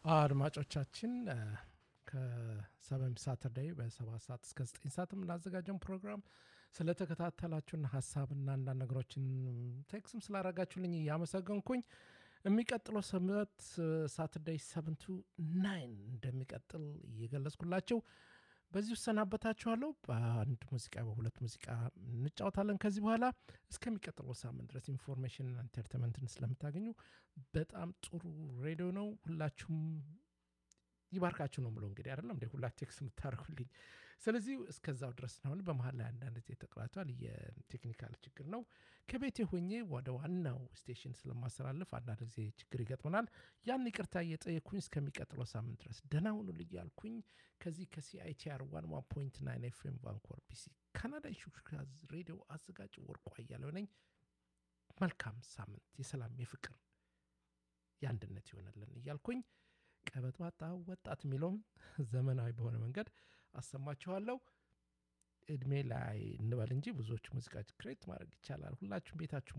አድማጮቻችን ከሰበም ሳተርዳይ በሰባት ሰዓት እስከ ዘጠኝ ሰዓት የምናዘጋጀውን ፕሮግራም ስለተከታተላችሁና ሀሳብና አንዳንድ ነገሮችን ቴክስም ስላረጋችሁልኝ እያመሰገንኩኝ የሚቀጥለው ሰምት ሳተርዳይ ሰቨንቱ ናይን እንደሚቀጥል እየገለጽኩላችሁ በዚህ እሰናበታችኋለሁ። በአንድ ሙዚቃ በሁለት ሙዚቃ እንጫወታለን። ከዚህ በኋላ እስከሚቀጥለው ሳምንት ድረስ ኢንፎርሜሽን ኢንተርቴንመንትን ስለምታገኙ በጣም ጥሩ ሬዲዮ ነው። ሁላችሁም ይባርካችሁ ነው ብሎ እንግዲህ አይደለም እንደ ሁላ ቴክስ የምታደርጉልኝ። ስለዚህ እስከዛው ድረስ ነው። በመሀል ላይ አንዳንድ ጊዜ ተቅላቷል፣ የቴክኒካል ችግር ነው። ከቤቴ ሆኜ ወደ ዋናው ስቴሽን ስለማስተላለፍ አንዳንድ ጊዜ ችግር ይገጥመናል። ያን ይቅርታ እየጠየኩኝ እስከሚቀጥለው ሳምንት ድረስ ደህና ሁኑልኝ ያልኩኝ ከዚህ ከሲአይቲአር ዋን ዋን ፖይንት ናይን ኤፍኤም ቫንኮቨር ቢሲ ካናዳ ሹክሹክታ ሬዲዮ አዘጋጅ ወርቁ አያሌው ነኝ። መልካም ሳምንት፣ የሰላም የፍቅር የአንድነት ይሆነልን እያልኩኝ ቀበጥባጣ ወጣት የሚለውም ዘመናዊ በሆነ መንገድ አሰማችኋለሁ። እድሜ ላይ እንበል እንጂ ብዙዎቹ ሙዚቃ ክሬት ማድረግ ይቻላል። ሁላችሁም ቤታችሁ